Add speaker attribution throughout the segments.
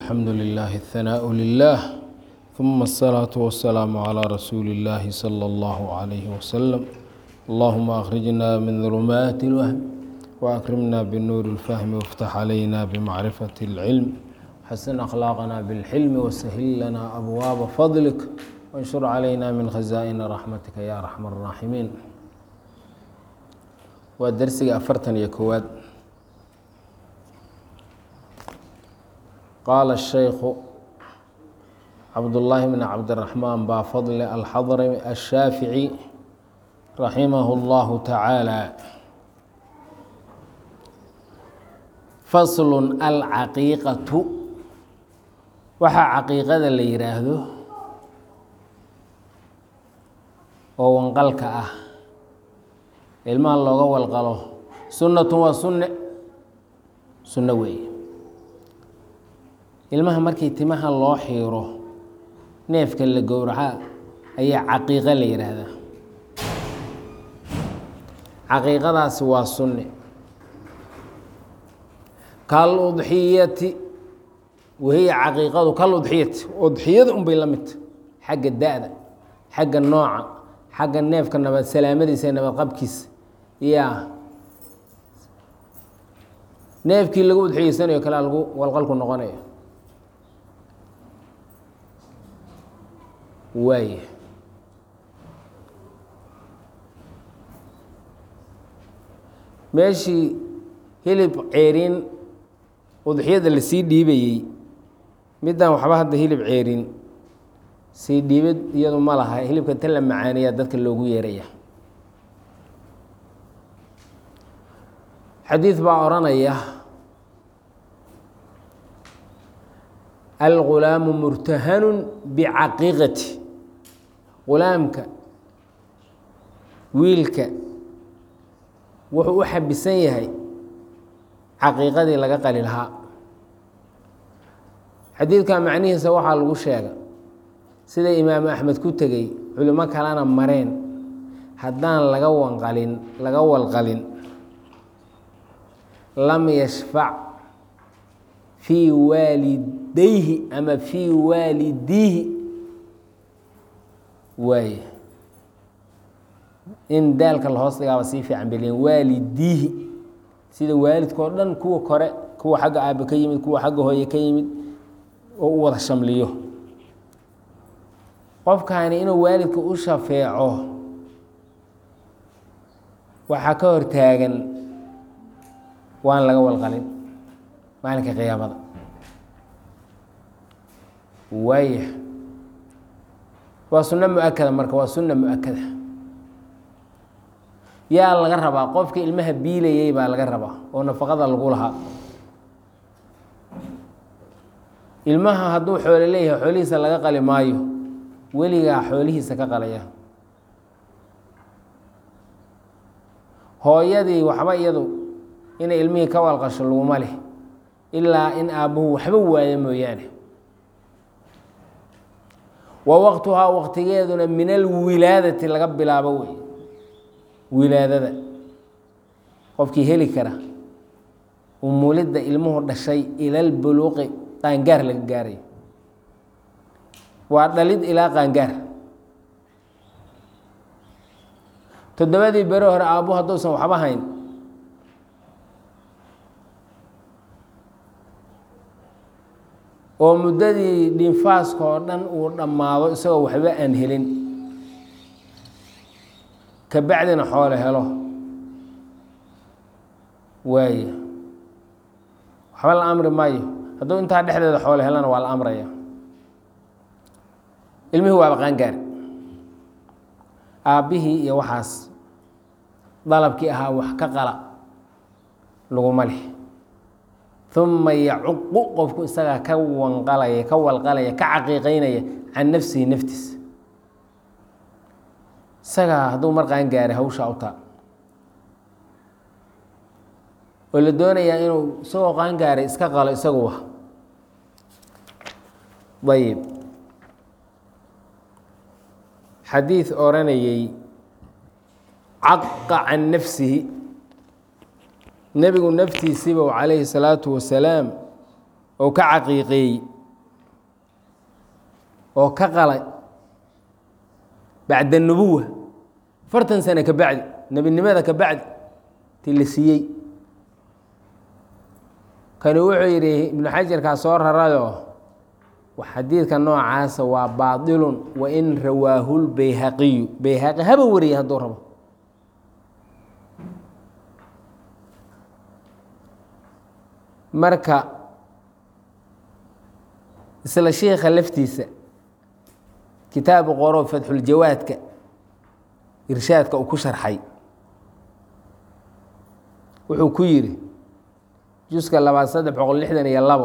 Speaker 1: الحمد لله الثناء لله ثم الصلاة والسلام على رسول الله صلى الله عليه وسلم اللهم أخرجنا من ظلمات الوهم وأكرمنا بالنور الفهم وافتح علينا بمعرفة العلم حسن أخلاقنا بالحلم وسهل لنا أبواب فضلك وانشر علينا من خزائن رحمتك يا أرحم الراحمين ودرسي أفرتن يكواد قال الشيخ عبد الله بن عبد الرحمن بافضل الحضرمي الشافعي رحمه الله تعالى فصل العقيقة waxaa caqiiqada la yidhaahdo oo wanqalka ah ilmaha looga walqalo sunnatun waa sunne sunno weeye ilmaha markii timaha loo xiiro neefka la gowraca ayaa caqiiqo la yidhaahdaa caqiiqadaasi waa sunne kal udxiyati wahiya caqiiqadu kal udxiyati udxiyada unbay la midta xagga da-da xagga nooca xagga neefka nabad salaamadiisa ee nabad qabkiisa yaa neefkii lagu udxiyeysanayo kale lagu walqalku noqonaya waaya meeshii hilib ceeriin udxiyada lasii dhiibayey middan waxba hadda hilib ceerin sii dhiibid iyadu ma laha hilibka ta la macaaniyaa dadka loogu yeeraya xadiid baa odhanaya algulaamu murtahanun bicaqiiqati gulaamka wiilka wuxuu u xabisan yahay caqiiqadii laga qali lahaa xadiidka macnihiisa waxaa lagu sheega sida imaamu axmed ku tegey culimo kalena mareen haddaan laga wanqalin laga walqalin lam yashfac fii waalidayhi ama fii waalidiihi waay in daalka lahoos dhigaaba sii fiican beliyen waalidiihi sida waalidka oo dhan kuwa kore kuwa xagga aabe ka yimid kuwa xagga hooye ka yimid oo u wada shamliyo qofkaani inuu waalidka u shafeeco waxaa ka hor taagan waan laga walqalin maalinka qiyaamada waaya waa sunno mu-akada marka waa sunna mu-akada yaa laga rabaa qofka ilmaha biilayey baa laga rabaa oo nafaqada lagu lahaa ilmaha hadduu xoolo leeyahay xoolihiisa laga qali maayo weligaa xoolihiisa ka qalaya hooyadii waxba iyadu inay ilmihii ka walqasho laguma leh ilaa in aabbuhu waxba waayo mooyaane wa waqtuhaa waqtigeeduna min alwilaadati laga bilaabo wey wilaadada qofkii heli kara umulidda ilmuhu dhashay ilal buluuqi qaangaar laga gaarayo waa dhalid ilaa qaangaar toddobadii bere hore aabbu hadduusan waxba hayn oo muddadii dhinfaaska oo dhan uu dhammaado isagoo waxba aan helin kabacdina xoole helo waaya waxba la amri maayo hadduu intaa dhexdeeda xoole helana waa la amraya ilmihii waaba qaangaar aabbihii iyo waxaas dalabkii ahaa wax ka qala laguma leh uma yacuqu qofku isagaa ka wanqalaya ka walqalaya ka caqiiqeynaya can nafsihi naftiisa isagaa hadduu mar qaangaaray hawshaa u taa oo la doonayaa inuu isagoo qaangaaray iska qalo isaguwa ayib xadiid odhanayey caqa can nafsihi nebigu naftiisiiba calayhi salaatu wasalaam ou ka caqiiqeeyey oo ka qalay bacda nubuwa afartan sane ka bacdi nebinimada ka bacdi ti la siiyey kani wuxuu yidhi ibnu xajarkaa soo rarayoo xadiidka noocaasa waa baailun wain rawaahu lbayhaqiyu bayhaqi haba wariyay hadduu rabo marka isla shiikha laftiisa kitaabu qoro fatxuljawaadka irshaadka uu ku sharxay wuxuu ku yidhi juska labaad saddex boqol lixdan iyo labo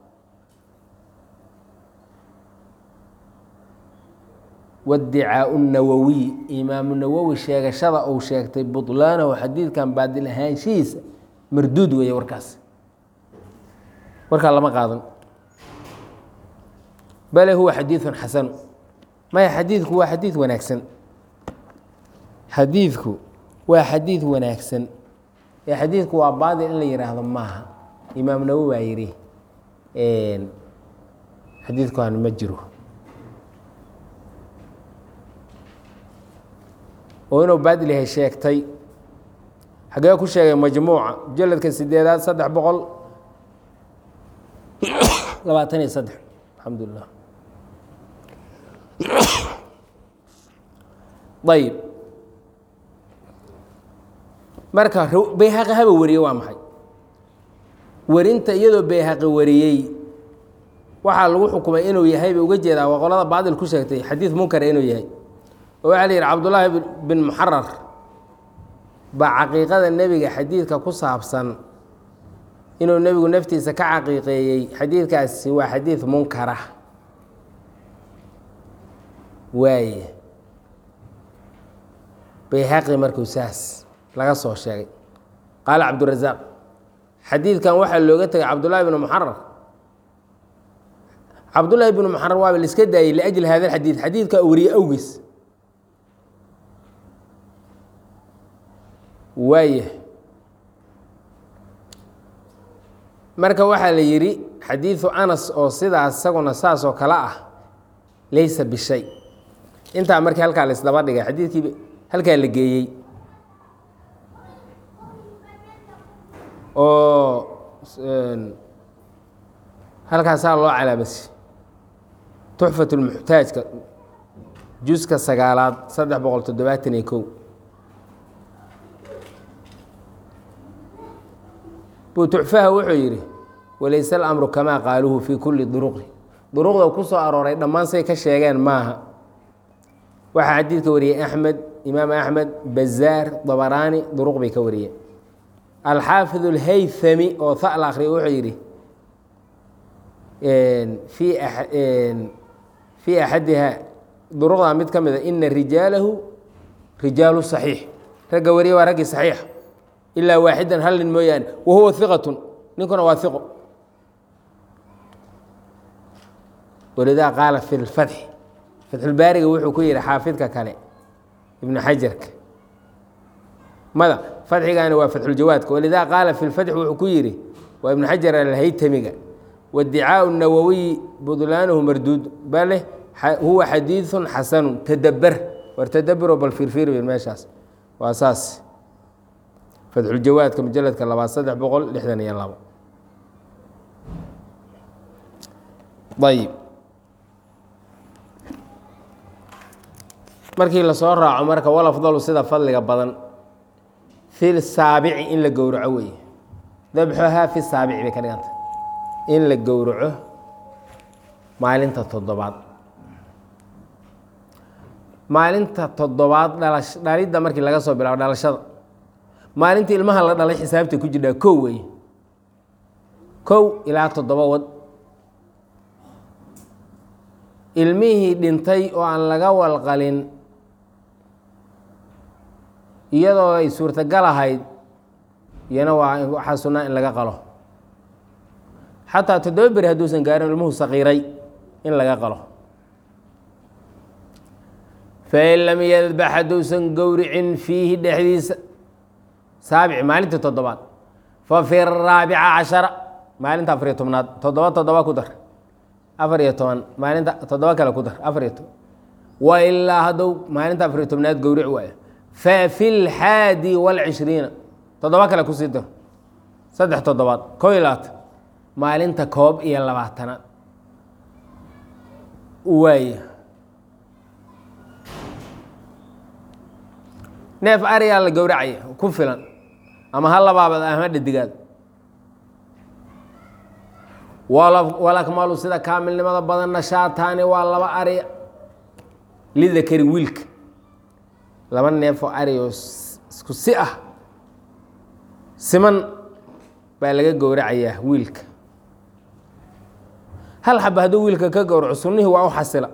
Speaker 1: wadicaau nawowiy imaamu nawowi sheegashada uu sheegtay bulaanahu xadiidkan baadil ahaanshihiisa marduud weeye warkaas warkaa lama qaadan bale huwa xadiidun xasanu maya xadiidku waa xadiid wanaagsan xadiidku waa xadiid wanaagsan ee xadiidku waa baadil in la yihaahdo maaha imaam nawowi baa yidhi xadiidkan ma jiro oo inuu baadil yahay sheegtay xagee ku sheegay majmuuca mujaladka sideedaad saddex boqol labaatan iyo saddex alxamdulilah ayib marka bayhaqi haba wariyey waa maxay werinta iyadoo bayhaqi wariyey waxaa lagu xukumay inuu yahay bay uga jeedaa waa qolada baadil ku sheegtay xadiid munkara inuu yahay oo waxaa la yidhi cabdullaahi bin muxarar baa caqiiqada nebiga xadiidka ku saabsan inuu nebigu naftiisa ka caqiiqeeyey xadiidkaasi waa xadiid munkara waaye bayhaqi markuu saas laga soo sheegay qaala cabdurasaaq xadiidkan waxaa looga tegay cabdullaahi bn muxarar cabdullaahi bn muxarar waaba la iska daayey liajli hada xadiid xadiidka wariye awgiis waaya marka waxaa la yidhi xadiidu anas oo sidaas isaguna saas oo kale ah laysa bishay intaa markii halkaa la isdaba dhigay xadiidkii halkaa la geeyey oo halkaasaa loo calaamasi tuxfat lmuxtaajka juska sagaalaad saddex boqol toddobaatan iyo kow butuxfaha wuxuu yidhi walayse alamru kamaa qaaluuhu fii kulli duruqi duruqda ku soo arooray dhammaan say ka sheegeen maaha waxaa xadiidka wariyey axmed imaam axmed bazaar dabaraani duruq bay ka wariyeen alxaafid alhaythami oo ha la akriya wuxuu yidhi fii axadiha duruqda mid ka mida ina rijaalahu rijaalu saxiix ragga wariya waa raggii saxiix ilaa waaxidan hal nin mooyaane wa huwa iqatun ninkuna waa iqo walidaa qaala fi lfatxi fatxulbaariga wuxuu ku yihi xaafidka kale ibnu xajarka mada fatxigaani waa fatxuljawaadka walidaa qaala fi lfatxi wuxuu ku yihi waa ibnu xajar alhaytamiga wadicaau nawowiyi budlaanuhu marduud bale huwa xadiiثu xasanu tadaber war tadabero bal fiirfiir meeshaas waa saas fatxuljawaadka mujaladka labaad saddex boqol lixdan iyo labo ayib markii lasoo raaco marka walafdalu sida fadliga badan fi saabici in la gowraco weeye dabxuhaa fi saabici bay ka dhiganta in la gowraco maalinta toddobaad maalinta toddobaad dhalash dhalidda markii laga soo bilaabo dhalashada maalintii ilmaha la dhalay xisaabtay ku jirdhaa kow wey kow ilaa toddoba wad ilmihii dhintay oo aan laga walqalin iyadoo ay suurtagal ahayd iyana waa waxaa sunnaa in laga qalo xataa toddoba beri hadduusan gaarin ilmuhu saqiiray in laga qalo fain lam yadbax hadduusan gowricin fiihi dhexdiisa saabic maalintii toddobaad fa fi raabica cashara maalinta afariyo tobnaad toddoba toddoba ku dar afar iyo toban maalinta toddoba kale ku dar afar iyo toban wa ilaa hadduu maalinta afar iyo tobnaad gowric waayo fa fi lxaadi waalcishriina toddoba kale kusii dar saddex toddobaad koo iyo labaatan maalinta koob iyo labaatanaad waaya neef ariyaa la gowracaya ku filan ama ha labaabad ama dhadigaad walakmalu sida kaamilnimada badanna shaataani waa laba ari lidakari wiilka laba neefoo ari oo isku si ah siman baa laga gowracayaa wiilka hal xaba hadduu wiilka ka gowraco sunnihii waa u xasila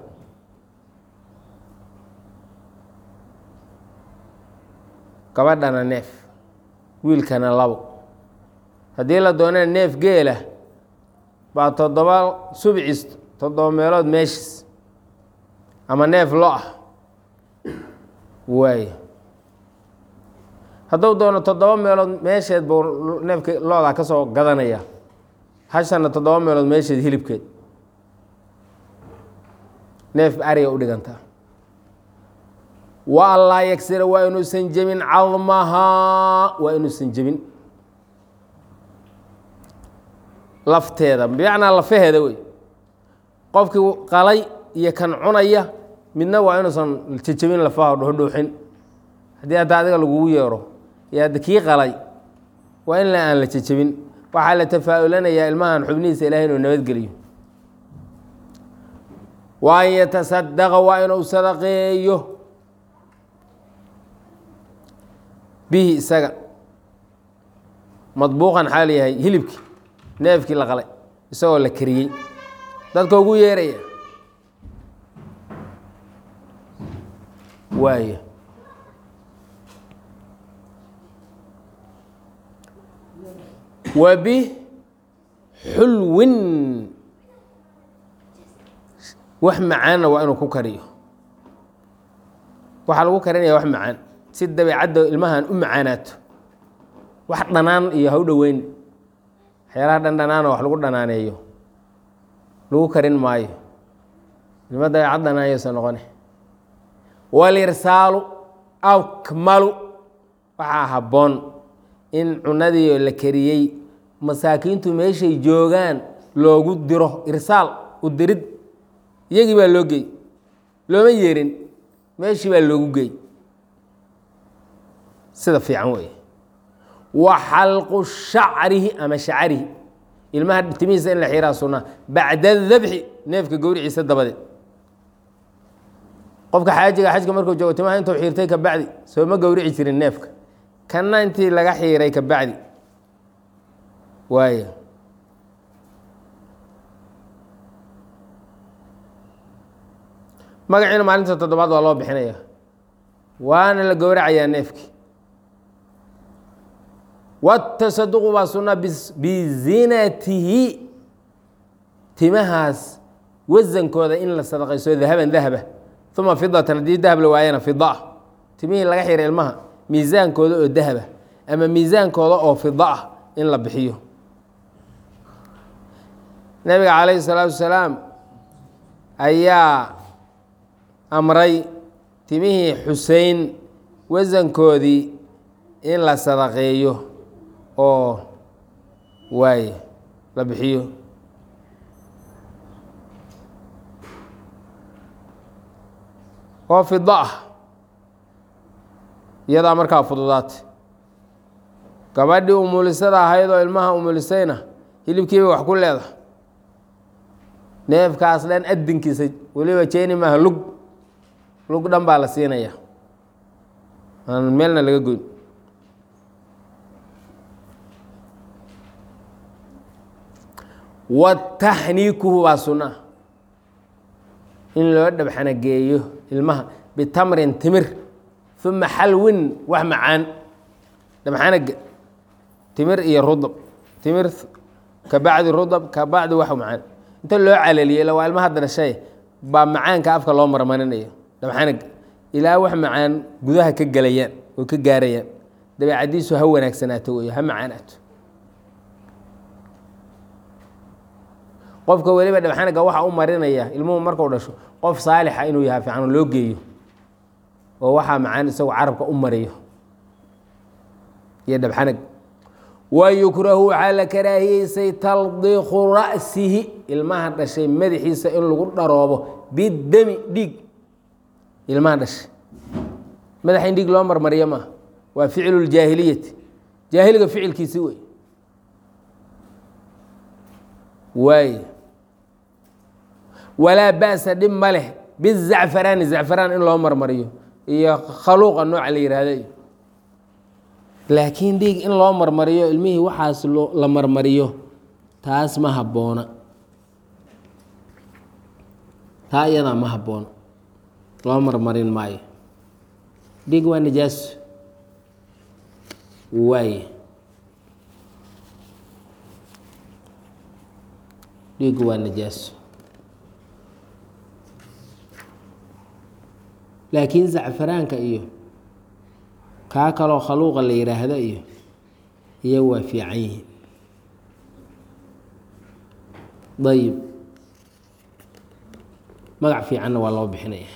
Speaker 1: gabadhana neef wiilkana labo haddii la doonana neef geela baa toddoba subcis toddoba meelood meeshiis ama neef lo ah waayo hadduu doono toddoba meelood meesheed buu neefka loodaa ka soo gadanaya hashana toddoba meelood meesheed hilibkeed neef ariga u dhigantaa wa allaa yagsira waa inuusan jebin cadmahaa waa inuusan jebin lafteeda bimacnaa lafaheeda wey qofkii qalay iyo kan cunaya midna waa inuusan jejebin lafaha dhuxdhuuxin haddii hadda adiga lagugu yeero iyo hadda kii qalay waa in la aan la jejebin waxaa la tafaa-ulanayaa ilmahan xubnihiisa ilahay inuu nabadgeliyo wa an yatasadaqa waa inuu sadaqeeyo bihi isaga madbuuqan xaal yahay hilibkii neefkii la qalay isagoo la kariyey dadka ugu yeeraya waaya wa bixulwin wax macaanna waa inuu ku kariyo waxaa lagu karinaya wax macaan si dabeecadda ilmahan u macaanaato wax dhanaan iyo ha u dhoweyn waxyaalaha dhandhanaana wax lagu dhanaaneeyo lagu karin maayo ilma dabeecad dhanaanyaysa noqone walirsaalu akmalu waxaa habboon in cunadii la kariyey masaakiintu meeshay joogaan loogu diro irsaal u dirid iyagii baa loo gey looma yeerin meeshii baa loogu gey sida fiican weeye wa xalqu shacrihi ama shacarihi ilmaha timihiisa in la xiraa sunaa bacda dabxi neefka gowriciisa dabadeed qofka xaajiga xajka markuu joogo timaha intuu xiirtay ka bacdi soo ma gowrici jirin neefka kanna intii laga xiiray ka bacdi waaya magaciina maalinta toddobaad waa loo bixinaya waana la gowracayaa neefkii watasaduqu waa sunaa bizinatihi timahaas wasankooda in la sadaqayso dahaban dahaba uma fidatan haddii dahab la waayana fida timihii laga xiray ilmaha miisaankooda oo dahaba ama miisaankooda oo fida ah in la bixiyo nabiga calayhi salaatu wasalaam ayaa amray timihii xusein wasankoodii in la sadaqeeyo oo waaye la bixiyo oo fida ah iyadaa markaa fududaatay gabadhii umulisada ahayd oo ilmaha umulisayna hilibkiiba wax ku leedahay neefkaas dhan adinkiisa weliba jeeni maaha lug lug dhan baa la siinaya aan meelna laga goyn wataxniikuhu baa sunaa in loo dhabxanageeyo ilmaha bitamrin timir uma xalwin wax macaan dhabxanaga timir iyo rudab timir ka bacdi rudab ka bacdi wax macaan inta loo calaliyo ila waa ilma haddana shay baa macaanka afka loo marmarinayo dhabxanaga ilaa wax macaan gudaha ka gelayaan oo ka gaarayaan dabeecadiisu ha wanaagsanaato wey ha macaanaato qofka weliba dhabxanaga waxa u marinaya ilmuhu marku dhasho qof saalixa inuu yahay fiican oo loo geeyo oo waxaa macaan isagu carabka u mariyo iyo dhabxanag wa yukrahu waxaa la karaahiyeysay taldiiqu ra'sihi ilmaha dhashay madaxiisa in lagu dharoobo bidami dhiig ilmaha dhashay madaxa in dhiig loo marmariyo maaha waa ficlu ljaahiliyati jaahiliga ficilkiisi wey waay walaa ba'sa dhib ma leh bizacfaraani zacfaraan in loo marmariyo iyo khaluuqa nooca la yihahda iyo laakiin dhiig in loo marmariyo ilmihii waxaas la marmariyo taas ma habboona taa iyadaa ma habboona loo marmarin maayo dhiig waa najaaso waaye dhiigu waa najaaso laakiin zacfaraanka iyo kaa kaloo khaluuqa la yidhaahdo iyo iyo waa fiican yihiin dayib magac fiicanna waa loo bixinaya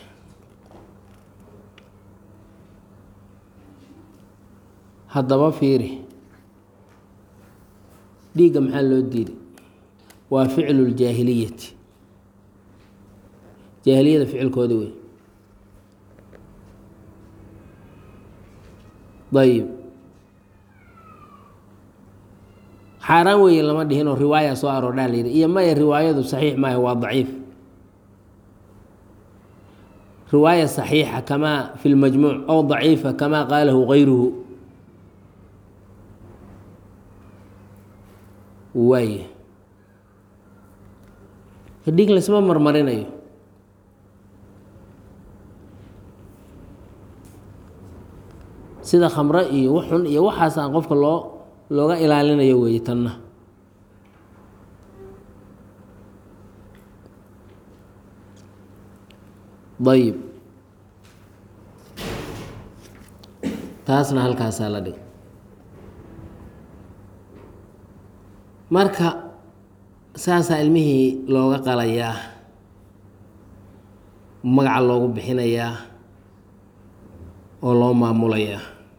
Speaker 1: haddaba fiiri dhiigga maxaa loo diiday waa ficlu ljaahiliyati jaahiliyada ficilkooda wey ayib xaaraan weeye lama dhihinoo riwaaya soo aroordhaa la yidhi iyo maya riwaayadu saxiix maaha waa daciif riwaaya saxiixa kamaa fi lmajmuuc ow daciifa kamaa qaalahu gayruhu waay dhiig laysma marmarinayo sida khamre iyo waxxun iyo waxaas aan qofka loo looga ilaalinayo weeye tanna ayib taasna halkaasaa la dhig marka saasaa ilmihii looga qalayaa magaca loogu bixinayaa oo loo maamulayaa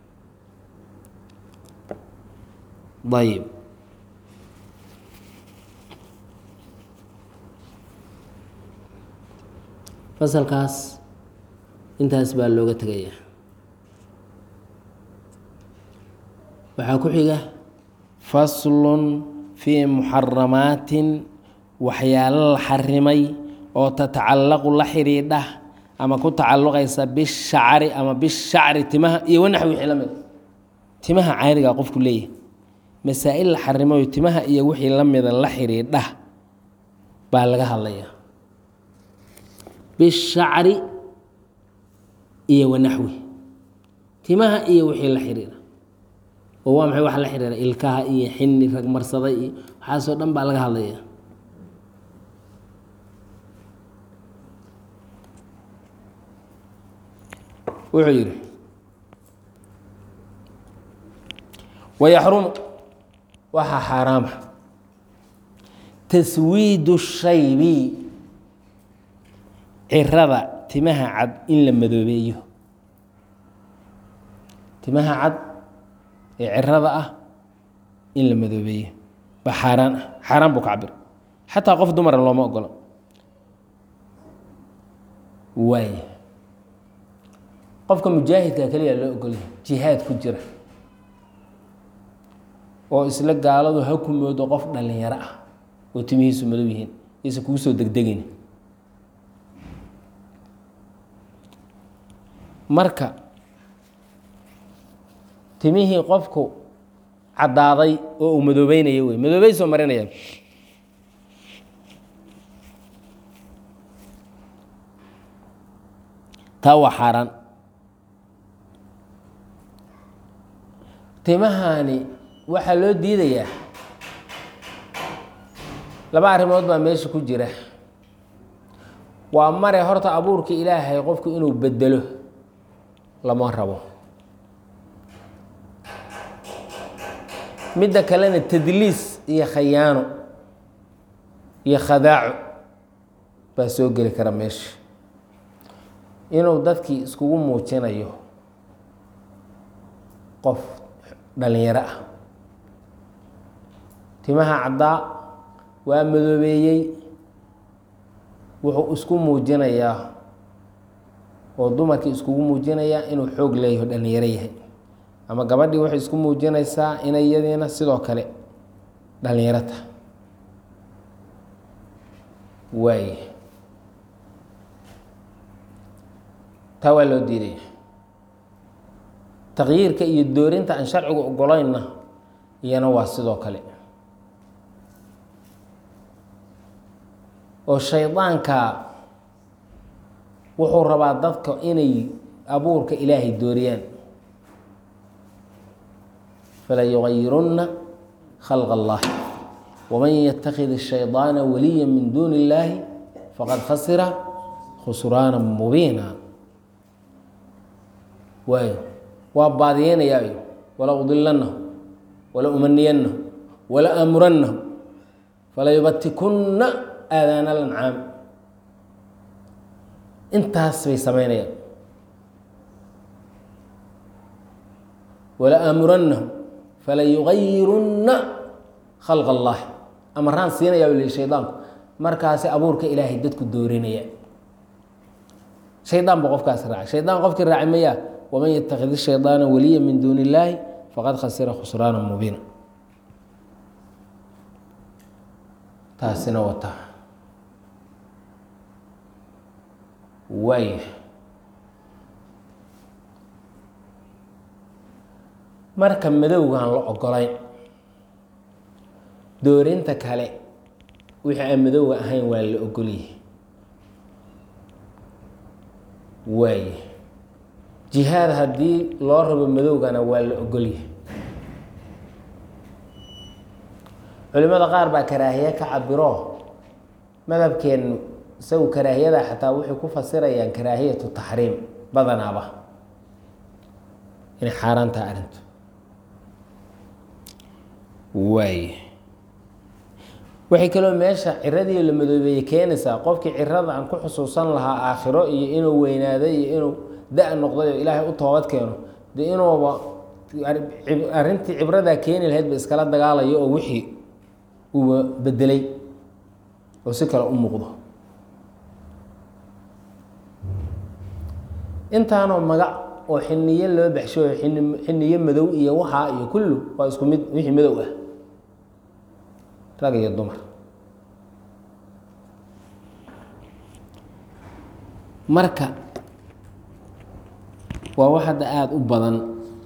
Speaker 1: ayib fasalkaas intaas baa looga tegayaa waxaa ku xiga faslun fii muxaramaatin waxyaalo la xarimay oo tatacallaqu la xidhiidha ama ku tacalluqaysa bishacri ama bishacri timaha iyo wanaxwi wixii la mid timaha caadiga qofku leeyahay masaa-il la xarimayo timaha iyo wixii la mida la xidhiidha baa laga hadlayaa bishacri iyo wanaxwi timaha iyo wixii la xidhiidha oo waa maxay wax la xidhiidha ilkaha iyo xini rag marsaday iyo waxaasoo dhan baa laga hadlaya wuxuu yidhi wayaxrumu waxaa xaaraama taswiidu shaybi cirada timaha cad in la madoobeeyo timaha cad ee cirada ah in la madoobeeyo baa xaaraan ah xaaraan buu ka cabir xataa qof dumara looma ogolo waay qofka mujaahidka keliya loo ogolyahay jihaad ku jira oo isla gaaladu ha ku moodo qof dhalinyaro ah oo timihiisu madow yihiin isa kugu soo degdegin marka timihii qofku caddaaday oo uu madoobeynaya wey madoobey soo marinaya taa waa xaaraan timahani waxaa loo diidayaa laba arrimood baa meesha ku jira waa mare horta abuurka ilaahay qofku inuu bedelo lama rabo midda kalena tadliis iyo khayaano iyo khadaaco baa soo geli kara meesha inuu dadkii iskugu muujinayo qof dhalinyaro ah timaha caddaa waa madoobeeyey wuxuu isku muujinayaa oo dumarkii iskugu muujinayaa inuu xoog leeyaho dhalinyaro yahay ama gabadhii waxay isku muujinaysaa inay iyadiina sidoo kale dhalinyaro tahay waay taa waa loo diidaya taqyiirka iyo doorinta aan sharcigu ogolaynna iyana waa sidoo kale oo shaydaanka wuxuu rabaa dadka inay abuurka ilaahay dooriyaan fala yugayirunna khalq اllahi waman yatakid الshayطaana waliya min duuni اllahi faqad khasira khusraana mubiina waayo waa baadiyeynayaayo wala udilanahu wala umaniyanahu wala aamuranahu fala yubatikunna aadaana lancaam intaas bay samaynayaan wala aamuranahu fala yugayirunna khalq allah amaraan siinayaa u lihi shaydaanku markaasi abuurka ilaahay dadku doorinaya shaydaan ba qofkaas raacay shaydaan qofkii raacay mayaa waman yatakid shaydaana waliya min duuni illaahi faqad khasira khusraana mubiina taasina wataa waaya marka madowgaan la ogolayn doorinta kale wixii aan madowga ahayn waa la ogolyahay waaya jihaad haddii loo rabo madowgana waa la ogolyahay culimada qaar baa karaahiye ka cabiro madhabkeenu isagu karaahiyada xataa waxay ku fasirayaan karaahiyatu taxriim badanaaba inay xaaraan taha arrintu waay waxay kaloo meesha ciradii la madoobeeyey keenaysaa qofkii cirada aan ku xusuusan lahaa aakhiro iyo inuu weynaaday iyo inuu da- noqday oo ilaahay u toobad keeno dee inuuba arrintii cibradaa keeni lahayd ba iskala dagaalayo oo wixii uuba bedelay oo si kale u muuqdo intaanoo magac oo xiniye loo baxsho in xiniye madow iyo waxaa iyo kullu waa isku mid wixii madow ah rag iyo dumar marka waa wax hadda aada u badan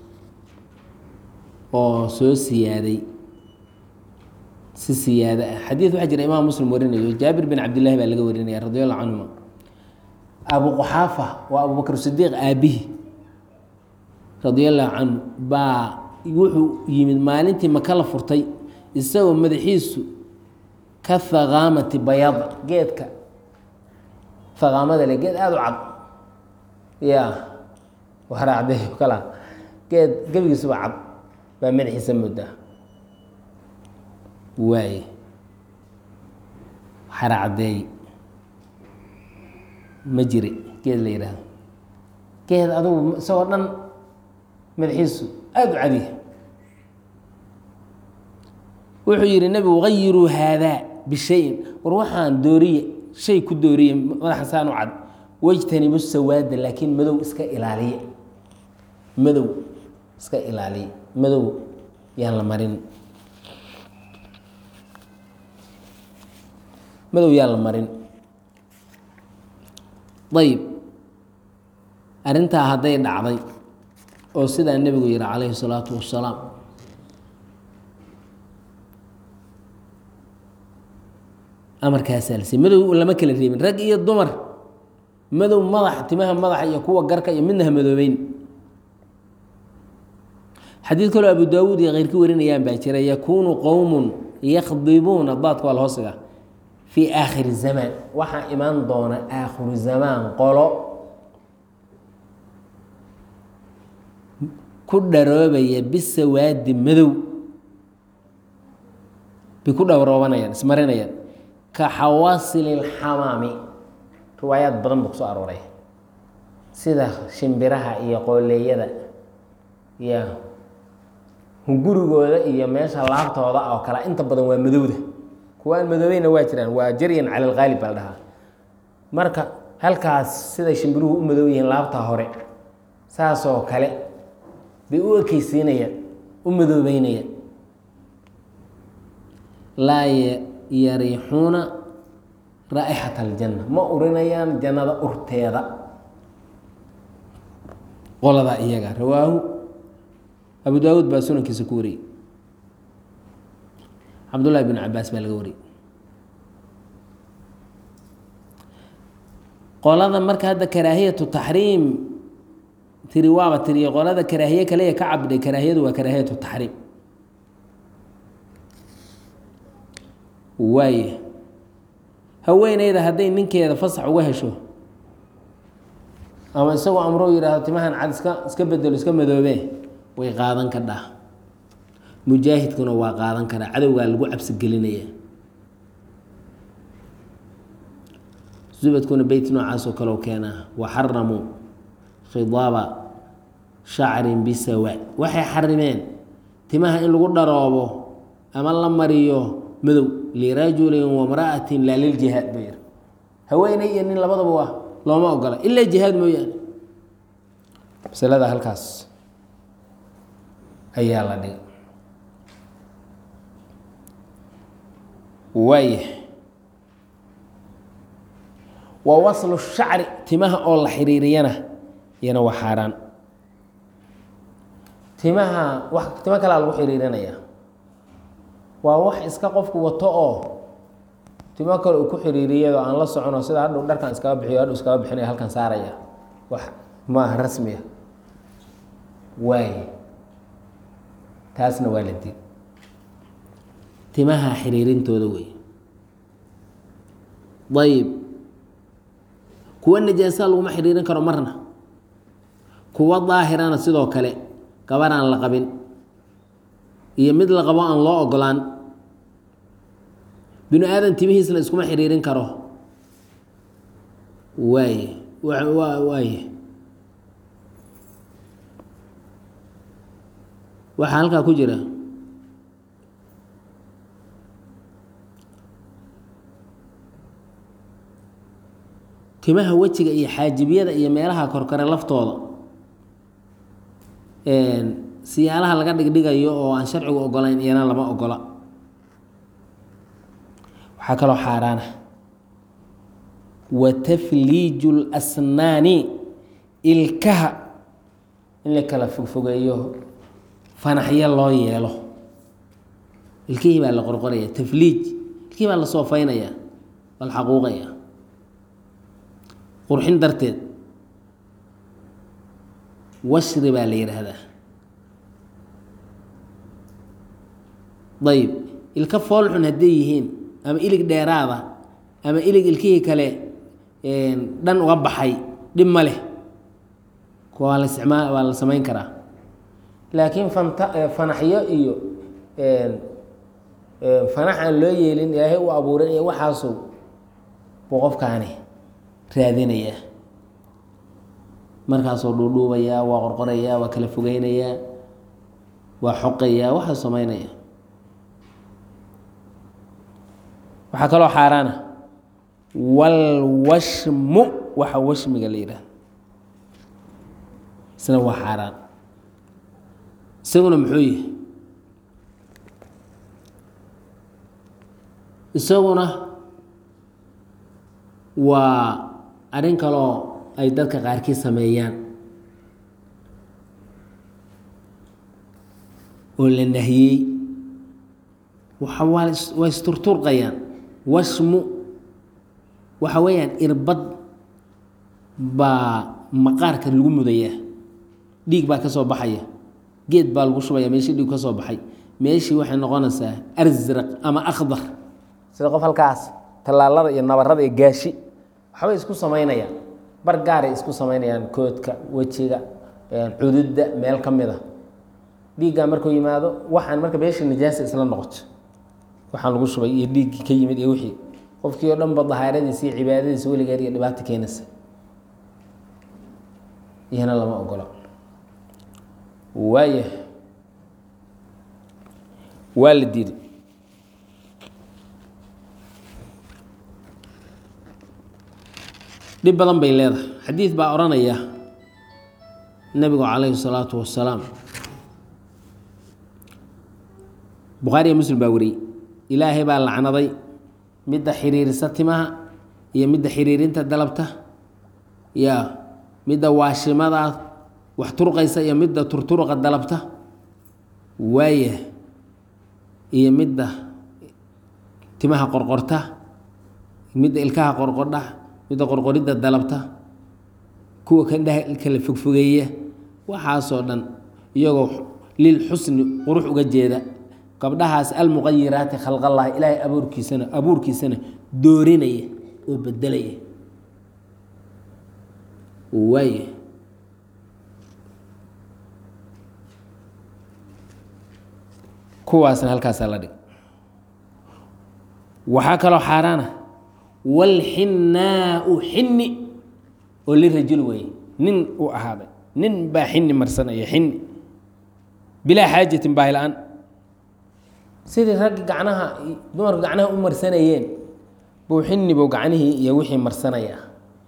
Speaker 1: oo soo siyaaday si siyaado ah xadiid waxaa jira imaam muslim warinayo jaabir bin cabdillahi baa laga warinaya radi allahu canhuma abu quxaafa waa abubakr sidiiq aabihi radi allahu canhu baa wuxuu yimid maalintii maka la furtay isagoo madaxiisu ka haqaamati bayada geedka haqaamada le geed aada u cad ya waraacday kala geed gebigiisuba cad baa madaxiisa moodaa waaye xaracdeey ma jiri geed la yidhaahdo geed adugu isagoo dhan madaxiisu aada u cadiya wuxuu yidhi nebigu gayiruu haadaa bishayin war waxaan dooriye shay ku dooriye madaxa saan u cad wejtanibu sawaada laakiin madow iska ilaaliye madow iska ilaaliye madow yaan la marin madow yaan la marin ayib arrintaa hadday dhacday oo sidaa nebigu yihi calayhi salaatu wassalaam amarkaasaa lasiy madow lama kala reebin rag iyo dumar madow madax timaha madaxa iyo kuwa garka iyo midna ha madoobeyn xadiid kaloo abu daawuud iyo keyrka warinayaan baa jira yakuunu qowmun yakdibuuna daadka waa la hoosiga fii aakhiri zamaan waxaa imaan doona aakhiru zamaan qolo ku dharoobaya bisawaadi madow bay ku dhowroobanayaan ismarinayaan ka xawasili lxamaami riwaayaad badan buu kusoo arooray sida shimbiraha iyo qooleeyada iyo gurigooda iyo meesha laabtooda oo kale inta badan waa madowda kuwa aan madoobeyna waa jiraan waa jaryan cala alqaalib baa la dhahaa marka halkaas siday shimbiruhu u madow yihiin laabta hore saasoo kale bay u ekeysiinayaan u madoobeynayaan laa yariixuuna raa'ixata aljanna ma urinayaan jannada urteeda qoladaa iyaga rawaahu abu daawuud baa sunankiisa ku wariyey cabdullahi bin cabaas baa laga wariyey qolada marka hadda karaahiyatu taxriim tiri waaba tiriye qolada karaahiye kaleya ka cabdhay karaahiyadu waa karaahiyatu taxriim waaye haweeneyda hadday ninkeeda fasax uga hesho ama isagoo amrou yidhaahdo timahan cad iska iska bedelo iska madoobee way qaadan kadhaa mujaahidkuna waa qaadan karaa cadowgaa lagu cabsigelinaya zubadkuna beyt noocaasoo kale u keenaa waxaramuu khidaaba shacrin bisawa waxay xarimeen timaha in lagu dharoobo ama la mariyo madow lirajulin wamra'atin laa liljihaad buu yidhi haweeney iyo nin labadaba waa looma ogola ilaa jihaad mooyaane masalada halkaas ayaa la dhigay waaya wa waslu shacri timaha oo la xiriiriyana iyana waa xaaraan timaha wax timo kalea lagu xiriirinaya waa wax iska qofku wato oo timo kale uu ku xiriiriyado aan la socono sida hadhow dharkan iskaga bixiyo hadhow iskaga bixinaya halkan saaraya wax maaha rasmiya waay taasna waa la did timaha xiriirintooda wey ayib kuwa najaasa laguma xiriirin karo marna kuwa daahirana sidoo kale gabar aan la qabin iyo mid la qabo aan loo ogolaan binu aadan timihiisna iskuma xiriirin karo waaye waaye waxaa halkaa ku jira timaha wejiga iyo xaajibiyada iyo meelaha korkore laftooda siyaalaha laga dhigdhigayo oo aan sharcigu ogolayn iyana lama ogola waxaa kaloo xaaraana wa tafliiju lasnaani ilkaha in la kala fogfogeeyo fanaxyo loo yeelo ilkihii baa la qorqoraya tafliij ilkihii baa la soofaynaya waa la xaquuqaya qurxin darteed washri baa la yidhaahdaa ayib ilka foolxun hadday yihiin ama ilig dheeraada ama ilig ilkihii kale dhan uga baxay dhib ma leh kuwa waa la isticmaa waa la samayn karaa laakiin fanta fanaxyo iyo fanax aan loo yeelin ilaahay u abuuray iyo waxaasu buu qofkaani raadinayaa markaasuu dhuudhuubayaa waa qorqorayaa waa kala fogeynayaa waa xoqayaa waxaa samaynaya waxaa kaloo xaaraana walwashmu waxa washmiga la yidhaahdo isna waa xaaraan isaguna muxuu yihi isaguna waa arrin kaloo ay dadka qaarkii sameeyaan oo la nahiyey waxa waa waa isturturqayaan washmu waxa weeyaan irbad baa maqaarka lagu mudayaa dhiig baa ka soo baxaya geed baa lagu shubaya meeshii dhiig ka soo baxay meeshii waxay noqonaysaa arsraq ama akhdar sida qof halkaas tallaalada iyo nabarada iyo gaashi waxbay isku samaynayaan bar gaaray isku samaynayaan koodka wejiga cududda meel ka mid a dhiiggaa markuu yimaado waxaan marka meeshii nijaasa isla noqoto waxaan lagu shubay iyo dhiiggii ka yimid iyo wixii qofkii oo dhan ba dahaaradiisa iyo cibaadadiisa weligeed iyo dhibaato keenaysa iyana lama ogola waaya waa la diiday dhib badan bay leedahay xadiid baa odhanaya nebigu calayhi salaatu wasalaam bukhaariya muslim baa wariyey ilaahay baa lacnaday midda xiriirisa timaha iyo midda xiriirinta dalabta ya midda waashimadaa wax turqaysa iyo midda turturuqa dalabta waaya iyo midda timaha qorqorta midda ilkaha qorqordha midda qorqoridda dalabta kuwa kandhaha kala fogfogeeya waxaasoo dhan iyagoo lil xusni qurux uga jeeda gabdhahaas almuqayiraati khalqallahi ilaahay abuurkiisana abuurkiisana doorinaya oo bedelaya waay kuwaasna halkaasaa la dhig waxaa kaloo xaaraana walxinnaau xinni oo lirajul weeye nin uu ahaaday nin baa xinni marsanaya xinni bilaa xaajatin baahi la-aan sidii raggi gacnaha dumarku gacnaha u marsanayeen buu xinni buu gacnihii iyo wixii marsanaya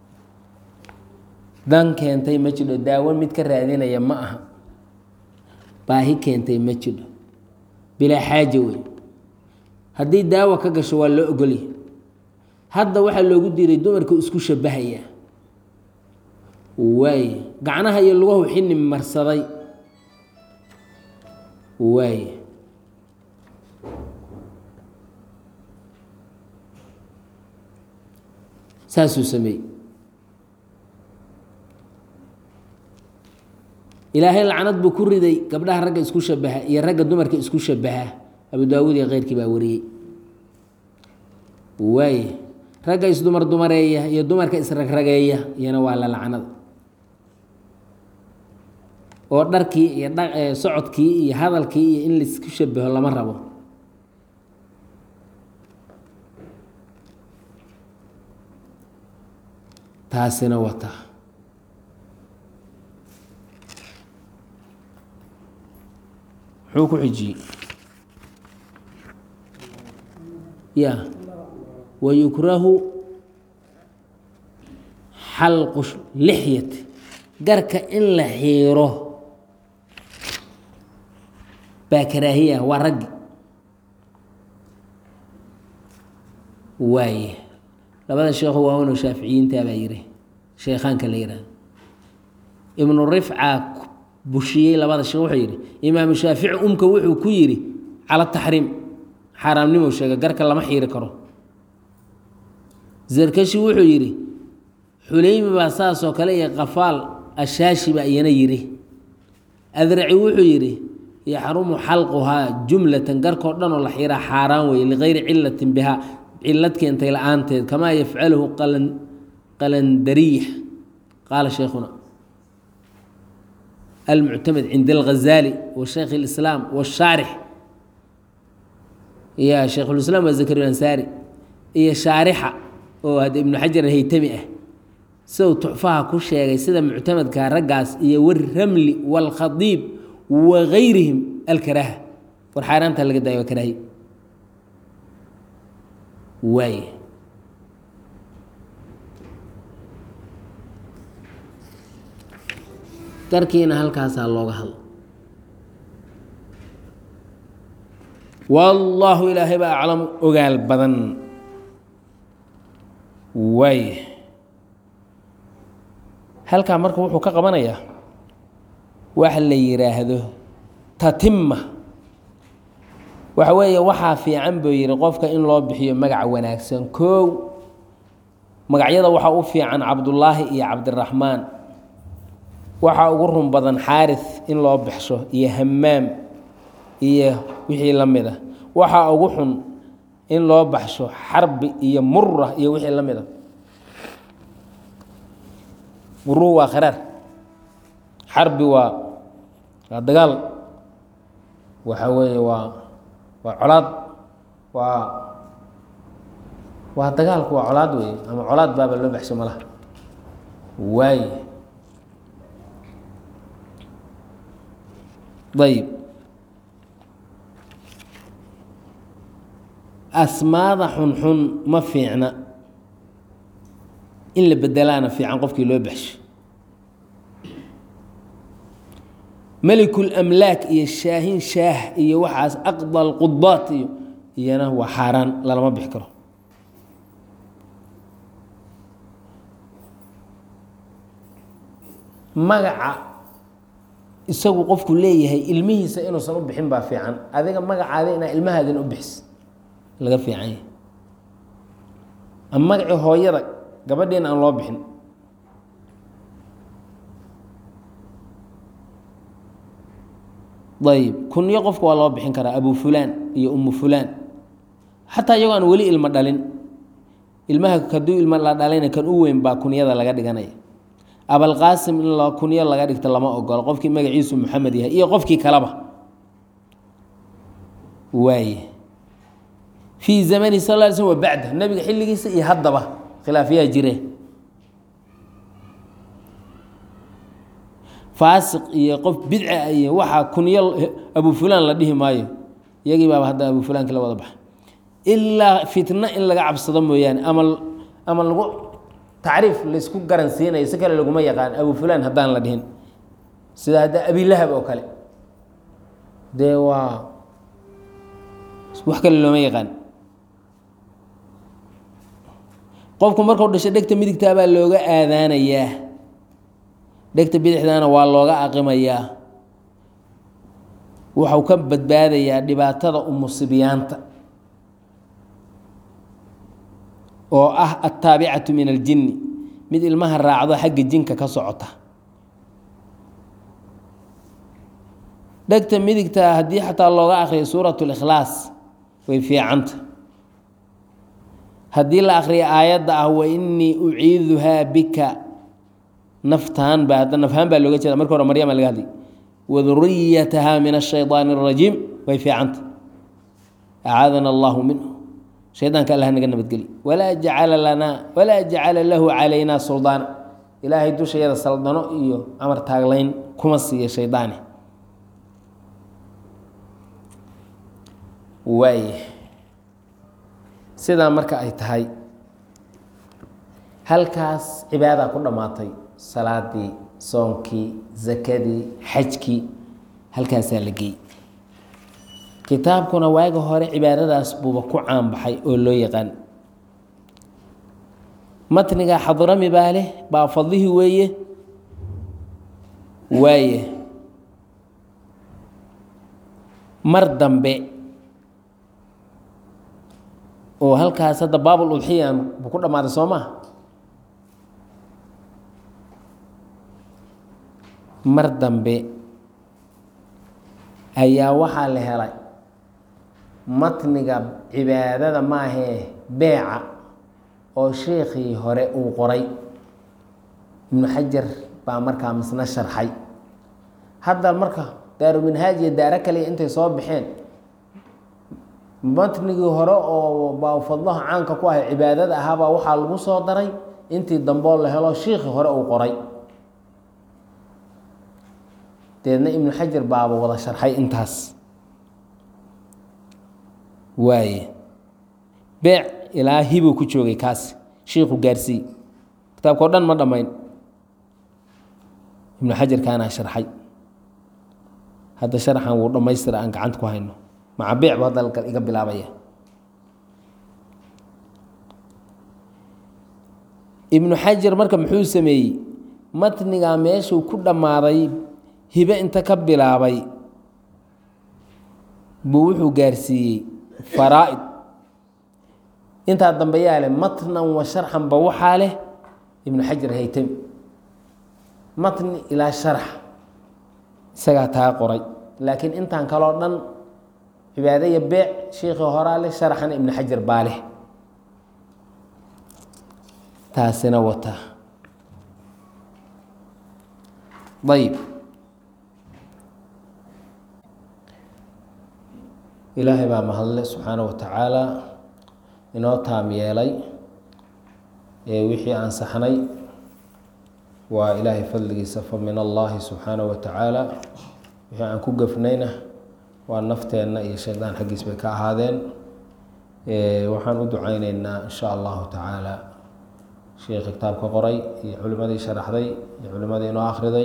Speaker 1: dan keentay ma jidho daawo mid ka raadinaya ma aha baahi keentay ma jidho bilaa xaaja wey haddii daawo ka gasho waa loo ogolya hadda waxaa loogu diiday dumarku isku shabahaya waaye gacnaha iyo lugahu xini marsaday waaye saasuu sameeyey ilaahay lacnad buu ku riday gabdhaha ragga isku shabaha iyo ragga dumarka isku shabaha abu daawuud iyo keyrkii baa wariyey waaye ragga isdumar dumareeya iyo dumarka isragrageeya iyana waa la lacnada oo dharkii iyo socodkii iyo hadalkii iyo in laisku shabaho lama rabo taasina wata muxuu ku xijiyey ya wayukrahu xalqu lixyati garka in la xiiro baa karaahiya waa raggi waaye labada sheekhu waawano shaaficiyiinta baa yiri sheekhaanka la yihahdo ibnu rifca bushiyey labada sheekh wuxuu yidhi imaamu shaafici umka wuxuu ku yidhi cala taxriim xaaraamnimo sheega garka lama xiiri karo zarkashi wuxuu yidhi xuleymi baa saasoo kale iyo qafaal ashaashi baa iyana yidhi adraci wuxuu yidhi yaxrumu xalquhaa jumlatan garkoo dhan oo la xiiraa xaaraan weye ligayri cilatin bihaa cilad keentay la-aanteed kamaa yafcaluhu qalandariix qaala sheikhuna almuctamed cinda alghazaali wa shaykh اlislaam washaarix iyo shaykhulislaam waa zakariya ansaari iyo shaarixa oo hadda ibnu xajar alhaytami ah siduu tuxfaha ku sheegay sida muctamadka raggaas iyo waramli wاlkhadiib wa gayrihim alkaraaha war xaaraanta laga daayo waa karaahi waay garkiina halkaasaa looga hadlo wallaahu ilaahay baa aclamu ogaal badan waay halkaa marka wuxuu ka qabanayaa wax la yidhaahdo tatima waxa weeye waxaa fiican buu yidhi qofka in loo bixiyo magac wanaagsan koow magacyada waxaa u fiican cabdullaahi iyo cabdiraxmaan waxaa ugu run badan xaaris in loo baxsho iyo hamaam iyo wixii la mid a waxaa ugu xun in loo baxsho xarbi iyo mura iyo wixii la mid a muruhu waa kharaar xarbi waa waa dagaal waxa weeye waa waa colaad waa waa dagaalku waa colaad wey ama colaad baaba loo baxsho malaha waay ayb asmaada xunxun ma fiicna in la bedelaana fiican qofkii loo baxsho melikul amlaak iyo shaahin shaah iyo waxaas aqda lqudaat iyo iyana waa xaaraan lalama bixi karo magaca isagu qofku leeyahay ilmihiisa inuusan u bixin baa fiican adiga magacaada inaa ilmahaadin u bixis laga fiican yahay ama magacii hooyada gabadhiina aan loo bixin ayb kunyo qofka waa loo bixin karaa abu fulaan iyo umu fulaan xataa iyagoo aan weli ilmo dhalin ilmaha kaduu ilmo la dhalayna kan u weyn baa kunyada laga dhiganaya abalqaasim in la kunyo laga dhigto lama ogolo qofkii magaciisu maxamed yahay iyo qofkii kaleba waaye fii zamani sal ly slm wa bacda nebiga xilligiisa iyo haddaba khilaafyaa jire faasiq iyo qof bidca iyo waxaa kunyo abu fulaan la dhihi maayo iyagii baaba hadda abu fulaanki la wada baxa ilaa fitno in laga cabsado mooyaane ama ama lagu tacriif laysku garan siinayo si kale laguma yaqaan abu fulaan haddaan la dhihin sida hadda abilahab oo kale dee waa wax kale looma yaqaan qofku markuu dhasho dhegta midigtaa baa looga aadaanayaa dhegta bidixdaana waa looga aqimayaa waxau ka badbaadayaa dhibaatada umusibyaanta oo ah attaabicatu min aljinni mid ilmaha raacdo xagga jinka ka socota dhegta midigtaa haddii xataa looga akriyo suurat likhlaas way fiicanta haddii la akriyo aayadda ah wa innii uciiduhaa bika naftaan baa hadda nafhaan baa looga jeeda marka hore maryama laga hadlay waduriyataha min ashayطaani الrajiim way fiicanta acaadana allahu minhu shaydaanka allah naga nabadgeli walaa jacala lanaa walaa jacala lahu calaynaa suldaana ilaahay dushayada saldano iyo amar taaglayn kuma siiya shaydaane waay sidaa marka ay tahay halkaas cibaadaa ku dhammaatay salaadii soonkii zakadii xajkii halkaasaa la geeyey kitaabkuna waaga hore cibaadadaas buuba ku caanbaxay oo loo yaqaan matniga xadrami baa leh baa fadlihii weeye waaye mar dambe oo halkaas hadda baabul udxiyan buu ku dhammaaday soo maa mar dambe ayaa waxaa la helay matniga cibaadada maahee beeca oo sheekhii hore uu qoray ibnu xajar baa markaa misna sharxay hadda marka daaruminhaaj iyo daaro kaliya intay soo baxeen matnigii hore oo baafadlaha caanka ku ahay cibaadada ahaabaa waxaa lagu soo daray intii damboo la helo shiikhii hore uu qoray deedna ibnu xajar baaba wada sharxay intaas waaye beec ilaa hibuu ku joogay kaas shiikhu gaarsii kitaabka o dhan ma dhammayn ibnu xajar kaanaa sharxay hadda sharxan wuu dhammaystira aan gacanta ku hayno maca beec bu hadda iga bilaabaya ibnu xajar marka muxuu sameeyey matnigaa meeshuu ku dhammaaday hibe inta ka bilaabay buu wuxuu gaarsiiyey faraa-id intaa dambe yaa leh matnan wa sharxanba waxaa leh ibnu xajar haytami matni ilaa sharx isagaa taa qoray laakiin intaan kaloo dhan cibaado iyo beec shiikhii horaa leh sharxana ibnu xajar baa leh taasina wata ayb ilaahay baa mahadle subxaana wa tacaala inoo taam yeelay wixii aan saxnay waa ilaahay fadligiisa fa min allahi subxaanahu wa tacaala wixii aan ku gafnayna waa nafteenna iyo shaydaan xaggiis bay ka ahaadeen waxaan u ducayneynaa insha allahu tacaala sheikhi kitaabka qoray iyo culimadii sharaxday iyo culimadii inoo akhriday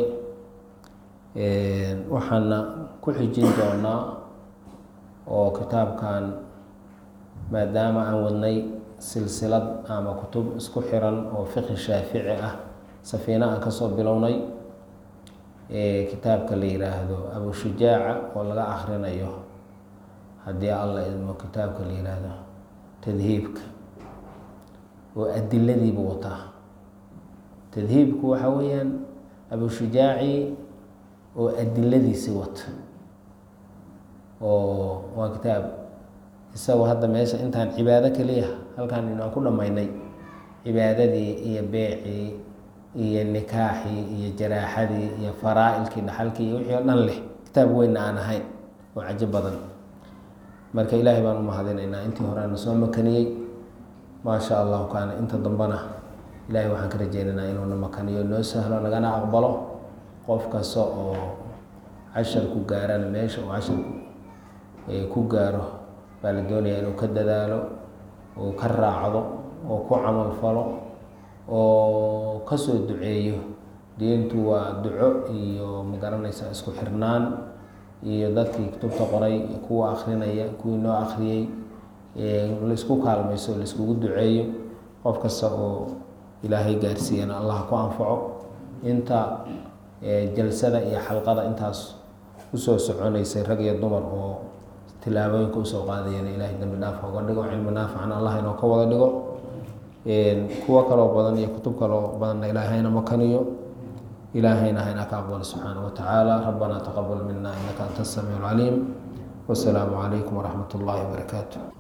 Speaker 1: waxaana ku xijin doonaa oo kitaabkan maadaama aan wadnay silsilad ama kutub isku xiran oo fiqhi shaafici ah safiina aan kasoo bilownay kitaabka la yiraahdo abushujaaca oo laga akhrinayo haddii alla idmo kitaabka la yiraahdo tadhiibka oo adiladiibu wataa tadhiibku waxa weeyaan abushujaaci oo adiladiisi wata oo waa kitaab isagoo hadda meesha intaan cibaado keliya halkaan inaan ku dhammaynay cibaadadii iyo beecii iyo nikaaxii iyo jaraaxadii iyo faraa-ilkii dhaxalkii iyo wixii o dhan leh kitaab weynna aan ahayn oo cajo badan marka ilaahay baan u mahadinaynaa intii hore ana soo makaniyey maasha allahu kaana inta dambana ilaahay waxaan ka rajeynaynaa inuuna makaniyo noo sahlo nagana aqbalo qof kasta oo casharku gaarana meesha uu casharku ku gaaro baa la doonayaa inuu ka dadaalo oo ka raacdo oo ku camal falo oo kasoo duceeyo diintu waa duco iyo magaranaysa isku xirnaan iyo dadkii kutubta qoray kuwa akrinaya kuwii noo akhriyey laisku kaalmayso laiskugu duceeyo qof kasta oo ilaahay gaarsiiyana allah ku anfaco inta jalsada iyo xalqada intaas usoo soconaysay rag iyo dumar oo tilaabooyinka usoo qaadayana ilaahay dambi dhaaf oga dhigo cilmi naafican allah inoo ka wada dhigo kuwo kaloo badan iyo kutub kaloo badanna ilaahayna makaniyo ilaahayna hayna ka aqbalo subxaana wa tacaala rabbana taqabal mina inaka anta asamiic alcaliim wasalaamu calaykum waraxmat ullahi wabarakaatu